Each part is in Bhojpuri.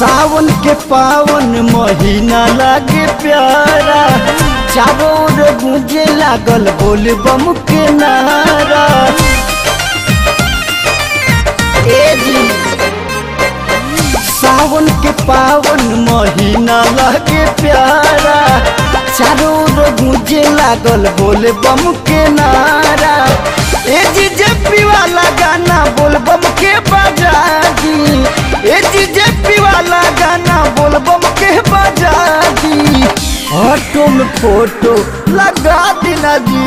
सावन के पावन महीना लागे प्यारा चारों ओर गूंजे लागल बोल बम के नारा ए जी सावन के पावन महीना लागे प्यारा चारों ओर गूंजे लागल बोल बम के नारा ए जी जेपी वाला गाना बोल बम के बजा दी ए जी जेपी वाला गाना बोल बम के बजा दी ऑटो में फोटो लगा देना जी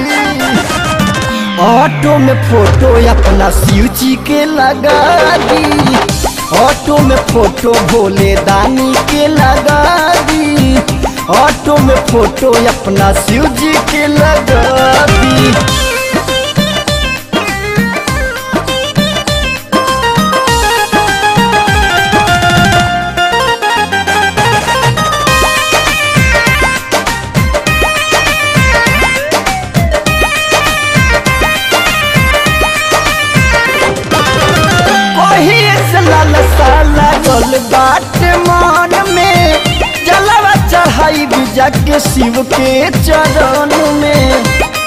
ऑटो में फोटो अपना शिव जी के लगा दी ऑटो में फोटो भोले दानी के लगा दी ऑटो में फोटो अपना शिव जी के लगा दी कहीं से लालसा लागल बाट मन में जलवा चढ़ाई बिजा के शिव के चरण में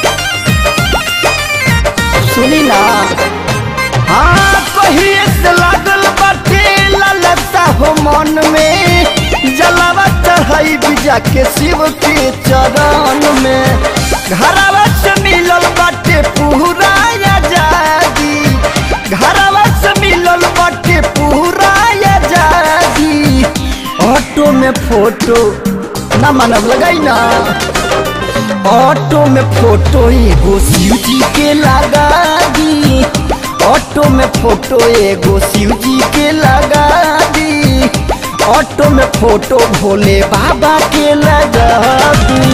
सुनी ना हाँ कहीं से लागल बाटे लालसा हो मन में जलवा चढ़ाई बिजा के शिव के चरण में घरवा से मिलल बाटे पूरा आजादी घरवा से मिलल बाटे पूरा आजादी ऑटो में फोटो ना मानव लगाई ना ऑटो में फोटो एगो शिव जी के लगा दी ऑटो में फोटो एगो शिव जी के लगा दी ऑटो में फोटो भोले बाबा के लगा दी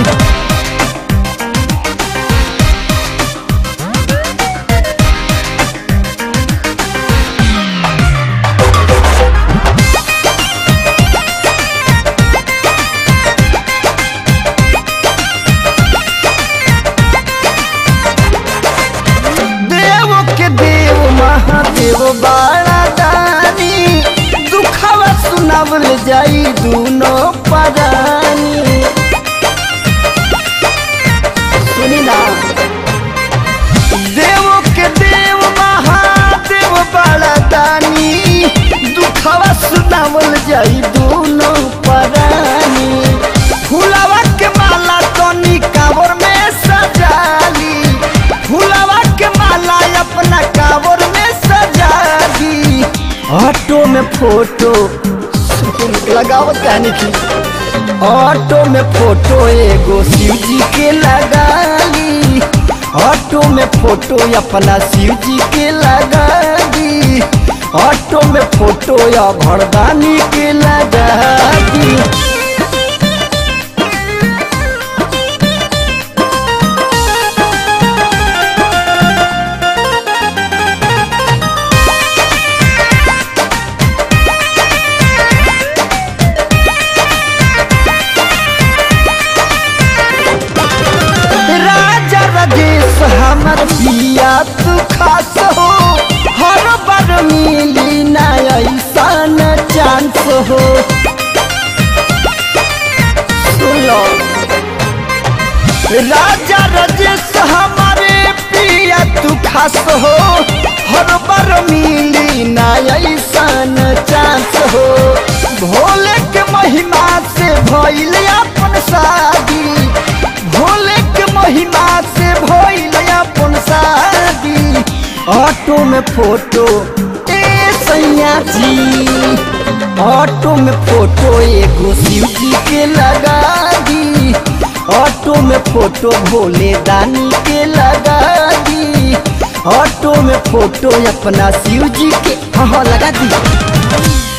देव के देव महादेव बाड़ा दानी दुखवा सुनावल जाई दूनो परानी सुनी ना देव के देव महादेव बाड़ा दानी दुखवा सुनावल जाई दूनो परानी फुलवा के माला तनी कावर में सजाली फुलवा के माला अपना कावर में सजा दी ऑटो में फोटो लगाओ कहने की ऑटो में फोटो एगो शिव जी के लगा ली ऑटो में फोटो अपना शिव जी के लगा दी ऑटो में फोटो या घरदानी के लगा दी राजा राजेश हमर पिया तू खास हो हर बार मिली ना ऐसन चांस हो सुनो राजा राजेश हमारे पिया तू खास हो हर बार मिली ना ऐसन चांस हो भोले के महिमा से भइल अपन शादी भोले के महिमा से भइल अपन शादी ऑटो में फोटो ए सैया जी ऑटो में फोटो एगो शिव जी के लगा दी ऑटो में फोटो भोले दानी के लगा दी ऑटो में फोटो अपना शिव जी के हाँ हाँ लगा दी